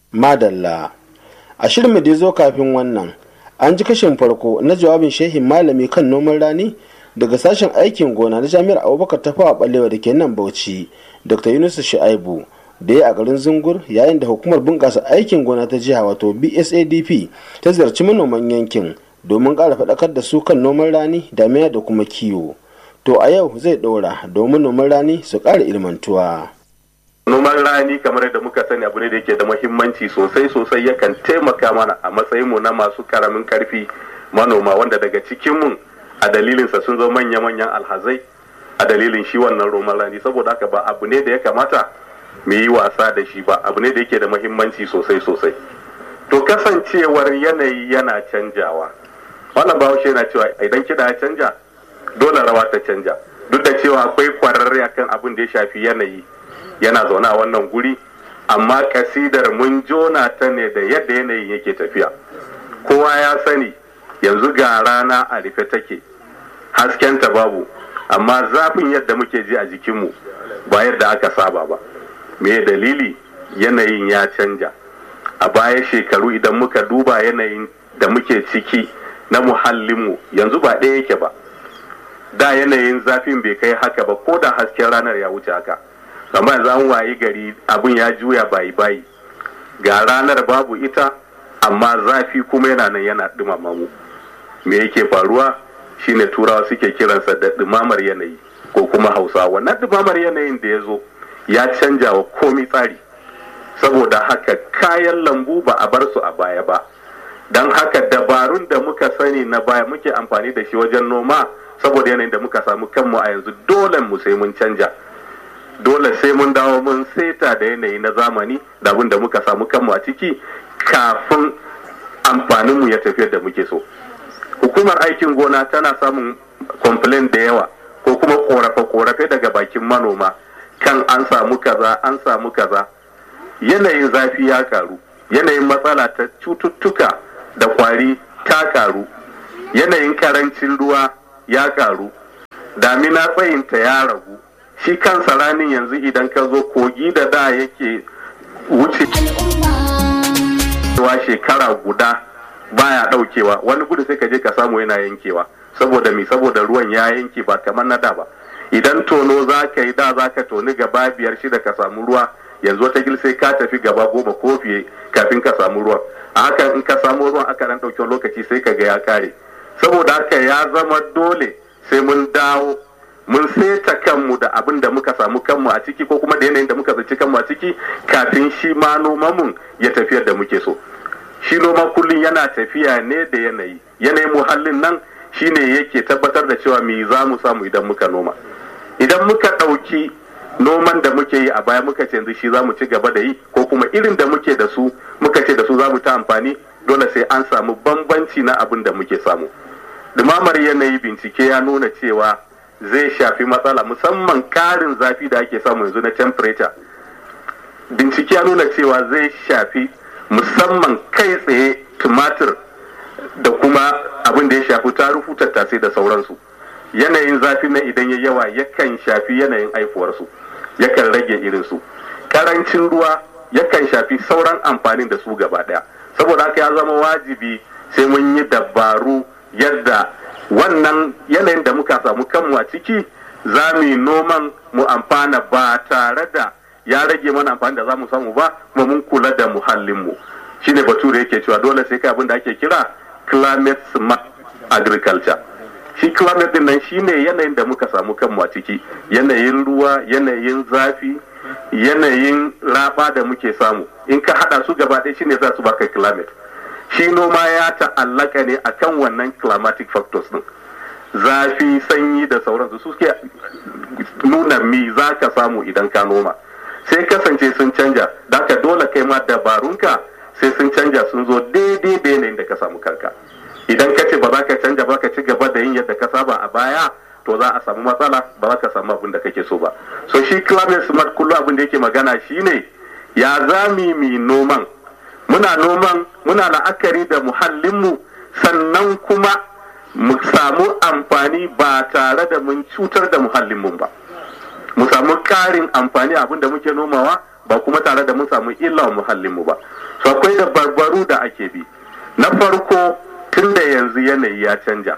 madalla a shirin mu da zo kafin wannan an ji kashin farko na jawabin shehin malami kan noman rani daga sashen aikin gona na jami'ar abubakar ta fawa balewa da ke nan bauchi dr yunus shu'aibu da ya a garin zungur yayin da hukumar bunƙasa aikin gona ta jiha wato bsadp ta ziyarci manoman yankin domin ƙara faɗakar da su kan noman rani damina da kuma kiwo to a yau zai ɗora domin noman rani su ƙara ilmantuwa. noman rani kamar yadda muka sani abu ne da yake da muhimmanci sosai sosai yakan taimaka mana a matsayinmu na masu karamin karfi manoma wanda daga cikinmu a dalilinsa sun zo manya-manyan alhazai a dalilin shi wannan noman rani saboda haka ba abu ne da ya kamata mu yi wasa da shi ba abu ne da yake da muhimmanci sosai sosai to kasancewar yanayi yana canjawa wannan bahaushe yana cewa idan kiɗa ya canja dole rawa ta canja duk da cewa akwai kwararre akan abin da ya shafi yanayi yana zaune a wannan guri amma kasidar mun jona ta ne da yadda yanayin yake tafiya kowa ya sani yanzu ga rana a rufe take haskenta babu amma zafin yadda muke ji a jikinmu ba yadda aka saba ba me dalili yanayin ya canja a baya shekaru idan muka duba yanayin da muke ciki na muhallinmu yanzu ba ɗaya yake ba da yanayin zafin bai kai haka ba ko da hasken ranar ya wuce haka amma yanzu an wayi gari abin ya juya bayi bayi ga ranar babu ita amma zafi kuma yana nan yana dumama mu me yake faruwa shine turawa suke kiransa da dumamar yanayi ko kuma hausa wannan dumamar yanayin da ya zo ya canja wa komi tsari saboda haka kayan lambu ba a bar su a baya ba don haka dabarun da muka sani na baya muke amfani da shi wajen noma saboda yanayin da muka samu kanmu a yanzu dole mu sai mun canja dole sai mun dawo mun seta da yanayi na zamani da abin da muka samu kanmu a ciki kafin amfaninmu ya tafi da muke so hukumar aikin gona tana samun complain da yawa ko kuma korafe-korafe daga bakin manoma kan an samu kaza an samu kaza yanayin zafi ya karu yanayin matsala ta cututtuka da kwari ta karu yanayin karancin ruwa ya karu damina tsayinta ya ragu shi kansa ranin yanzu idan ka zo kogi da da yake wuce wa shekara guda baya daukewa wani gudu sai ka je ka samu yana yankewa saboda mi saboda ruwan ya yanke ba kamar na da ba idan tono za ka yi da za ka toni gaba biyar shida ka samu ruwa yanzu wata gil sai ka tafi gaba goma ko fiye kafin ka samu ruwan a haka in ka samu ruwan aka dan ɗauki lokaci sai ka ga ya kare saboda haka ya zama dole sai mun dawo mun seta kanmu da abin da muka samu kanmu a ciki ko kuma da yanayin da muka tsinci kanmu a ciki kafin shi ma nomanmu ya tafiyar da muke so shi noma kullum yana tafiya ne da yanayi yanayin muhallin nan shine yake tabbatar da cewa me za mu samu idan muka noma idan muka ɗauki noman da muke yi a baya muka ce yanzu shi za mu ci gaba da yi ko kuma irin da muke da su muka ce da su za mu ta amfani dole sai an samu bambanci na abin da muke samu dumamar yanayi bincike ya nuna cewa zai shafi matsala musamman karin zafi da ake samu yanzu na temperature bincike ya nuna cewa zai shafi musamman kai tsaye tumatir da kuma abin da ya shafi tarufu tattasai da sauransu yanayin zafi na idan ya yawa yakan shafi yanayin haifuwarsu yakan rage irinsu karancin ruwa yakan shafi sauran amfanin da su gaba daya saboda haka ya zama wajibi sai mun yi dabaru yadda wannan yanayin da muka samu kanmu a ciki za mu yi noman mu amfana ba tare da ya rage mana amfani da za mu samu ba kuma mun kula da muhallinmu shine bature yake cewa dole sai kai abin da ake kira climate smart agriculture shi climate din nan shine yanayin da muka samu kanmu a ciki yanayin ruwa yanayin zafi yanayin raba da muke samu in ka hada su gaba ɗaya shine za su baka climate shi noma ya ta'allaka ne akan wannan climatic factors din zafi sanyi da sauransu su suke nuna mi za ka samu idan ka noma sai kasance sun canja da ka dole kai ma dabarunka sai sun canja sun zo daidai da yanayin da ka samu kanka idan ka ce ba za ka canja ba ka ci gaba da yin yadda ka saba a baya to za a samu matsala ba za ka samu abin da kake so ba so shi climate smart kullum abin da yake magana shine ya zami mi noman muna noman muna la'akari da muhallinmu sannan kuma mu samu amfani ba tare da mun cutar da muhallinmu ba mu samu ƙarin amfani abin da muke nomawa ba kuma tare da mun samu illa wa muhallinmu ba so akwai da barbaru da ake bi na farko tun da yanzu yanayi ya canja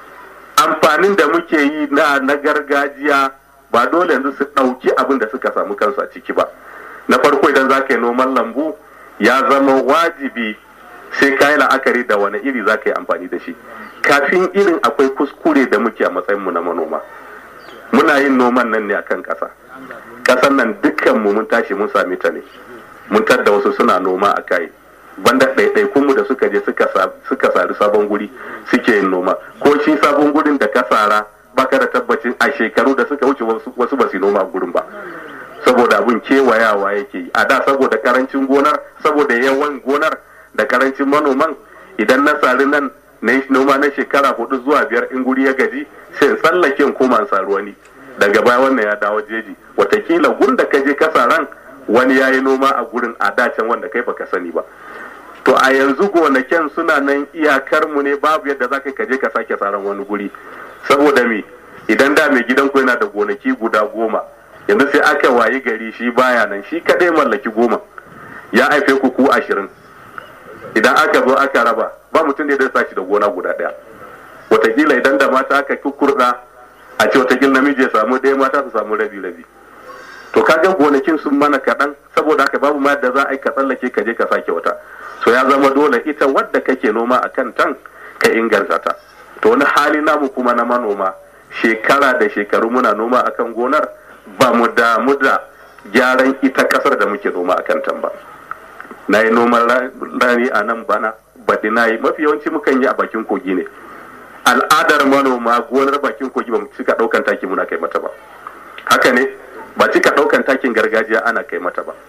amfanin da muke yi na na gargajiya ba dole yanzu su ɗauki abin da suka samu kansu a ciki ba na farko idan za ka yi noman lambu ya zama wajibi sai ka yi la'akari da wani iri za ka yi amfani da shi kafin irin akwai kuskure da muke a matsayinmu na manoma muna yin noman nan ne a kan ƙasa ƙasan nan dukkanmu mun tashi mun sami ta ne mun tadda wasu suna noma a kai banda ɗaiɗaikunmu da suka je suka sari sabon guri suke yin noma ko shi sabon gurin da ka sara baka da tabbacin a shekaru da suka wuce wasu ba su noma gurin ba saboda abin kewayawa yake yi a da saboda karancin gonar saboda yawan gonar da karancin manoman idan na sari nan na yi noma na shekara hudu zuwa biyar in guri ya gaji sai tsallake in koma sari wani daga baya wannan ya dawo jeji watakila gun da ka je ka saran wani ya yi noma a gurin a dacen wanda kai baka sani ba to a yanzu gonakin suna nan iyakar mu ne babu yadda za ka je ka sake saran wani guri saboda me idan da mai gidan ku yana da gonaki guda goma yanzu sai aka wayi gari shi baya nan shi kadai mallaki goma ya haife ku ku ashirin idan aka zo aka raba ba mutum da ya sashi da gona guda daya watakila idan da mata aka kukurda a ce watakila namiji ya samu ɗaya mata su samu rabi rabi to kaga gonakin sun mana kaɗan saboda haka babu ma da za a yi ka tsallake ka je ka sake wata so ya zama dole ita wadda kake noma a kan tan ka inganta ta to wani hali namu kuma na manoma shekara da shekaru muna noma akan gonar ba mu damu da gyaran ita kasar da muke noma a kan tan ba na yi noman rani a nan bana baɗi na yi mafi yawanci mukan yi a bakin kogi ne al'adar manoma gonar bakin kogi ba mu cika ɗaukan taki muna kai mata ba haka ne ba cika ɗaukan takin gargajiya ana kai mata ba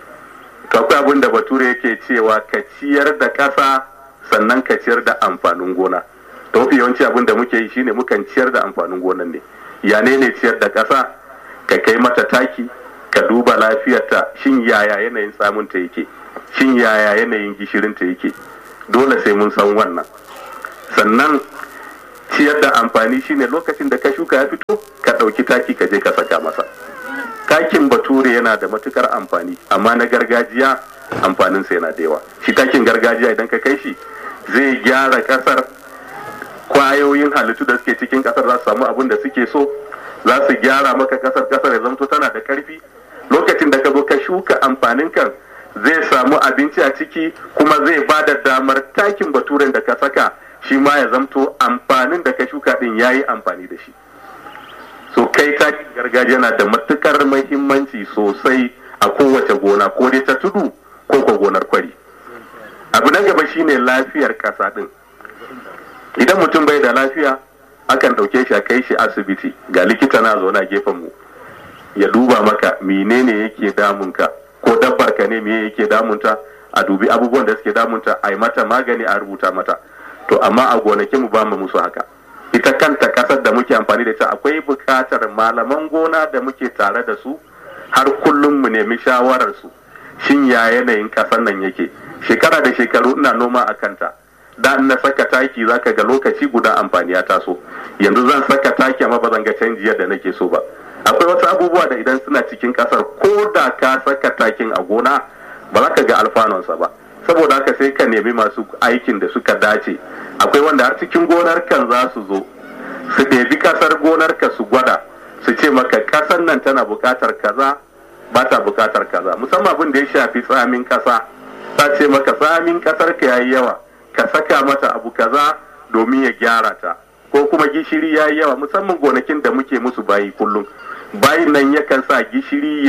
to akwai abin da bature yake cewa ka ciyar da ƙasa sannan ka ciyar da amfanin gona to mafi yawanci abin da muke yi shine mukan ciyar da amfanin gonan ne ya ne ne ciyar da ƙasa ka kai mata taki ka duba lafiyarta shin yaya yanayin samunta yake shin yaya yanayin gishirinta yake dole sai mun san wannan sannan ciyar da amfani shine lokacin da ka shuka ya fito ka ɗauki taki ka je ka saka masa takin bature yana da matukar amfani amma na gargajiya amfaninsa yana da yawa shi takin gargajiya idan ka kai shi zai gyara kasar kwayoyin halittu da suke cikin kasar za su samu abin da suke so za su gyara maka kasar kasar ya zamto tana da karfi lokacin da ka zo ka shuka amfanin kan zai samu abinci a ciki kuma zai ba da damar takin baturen da ka saka shi ma ya zamto amfanin da ka shuka din ya yi amfani da shi so kai takin gargajiya na da matukar mahimmanci sosai a kowace gona ko dai ta tudu ko ko gonar kwari abu na gaba shine lafiyar kasa din idan mutum bai da lafiya akan ɗauke shi a kai shi asibiti ga likita na zaune a gefen mu ya duba maka menene yake damunka ko dabbar ka ne me yake damunta a dubi abubuwan da suke damunta a yi mata magani a rubuta mata to amma a gonakin mu ba mu musu haka ita kanta kasar da muke amfani da ita akwai buƙatar malaman gona da muke tare da su har kullum mu nemi shawarar su shin ya yanayin kasar nan yake shekara da shekaru ina noma a kanta da na saka taki zaka ga lokaci guda amfani ya taso yanzu zan saka taki amma ba zan ga canji yadda nake so ba akwai wasu abubuwa da idan suna cikin kasar ko da ka saka takin a gona ba za ka ga alfanonsa ba saboda haka sai ka nemi masu aikin da suka dace akwai wanda har cikin gonar kan za su zo su ɗebi kasar gonar ka su gwada su ce maka kasar nan tana buƙatar kaza ba ta buƙatar kaza musamman abin da ya shafi tsamin kasa ta ce maka tsamin kasar ka yayi yawa ka saka mata abu kaza domin ya gyara ta ko kuma gishiri yayi yawa musamman gonakin da muke musu bayi kullum bayin nan yakan sa gishiri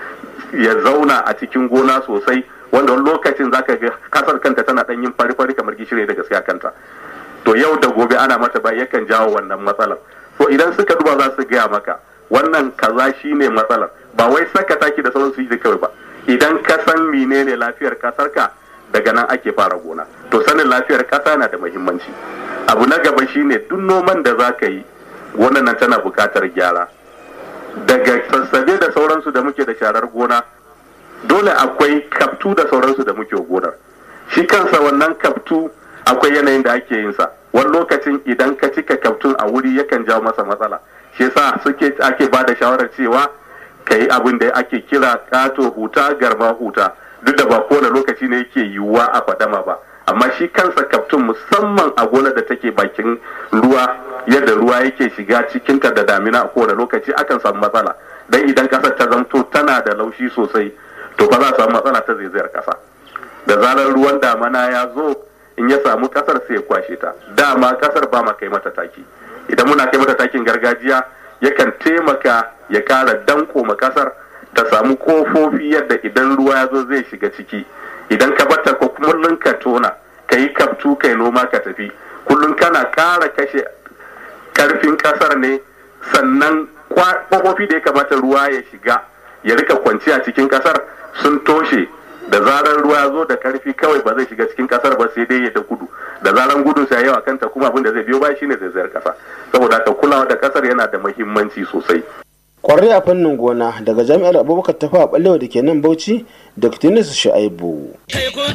ya zauna a cikin gona sosai wanda wani lokacin zaka ga kasar kanta tana dan yin fari-fari kamar gishiri da gaskiya kanta to yau da gobe ana mata bayi yakan jawo wannan matsalar to idan suka duba za su gaya maka wannan kaza shine matsalar ba wai saka taki da sauran su yi kawai ba idan ka san menene lafiyar kasar ka daga nan ake fara gona to sanin lafiyar kasa na da muhimmanci abu na gaba shine duk noman da za ka yi gonan nan tana buƙatar gyara daga sassabe da sauransu da muke da sharar gona dole akwai kaftu da sauransu da muke gonar shi kansa wannan kaftu akwai yanayin da ake yin sa wani lokacin idan ka cika kaftun a wuri yakan jawo masa matsala shi yasa suke ake ba da shawarar cewa ka yi abin da ake kira kato huta garma huta duk da ba kowane lokaci ne yake yiwuwa a fadama ba amma shi kansa kaftun musamman a gonar da take bakin ruwa yadda ruwa yake shiga cikinta da damina a kowane lokaci akan samu matsala dan idan kasar ta zamto tana da laushi sosai to ba za a samu matsala ta zaizayar kasa da zarar ruwan damana ya zo in ya samu kasar sai ya kwashe ta dama kasar ba ma kai mata taki idan muna kai mata takin gargajiya yakan taimaka ya kara danko ma kasar ta samu kofofi yadda idan ruwa ya zo zai shiga ciki idan ka bata ko kullum ka tona ka yi kaftu kai noma ka tafi kullum kana kara kashe karfin kasar ne sannan kofofi da ya kamata ruwa ya shiga ya rika kwanciya cikin kasar sun toshe da zarar ruwa ya zo da karfi kawai ba zai shiga cikin kasar ba sai dai ya da gudu da zarar gudun sa yawa kanta kuma abin da zai biyo ba shine zaizayar kasa saboda haka kulawa da kasar yana da muhimmanci sosai kwararre a fannin gona daga jami'ar abubakar tafa a balewa da ke nan bauchi dr shu'aibu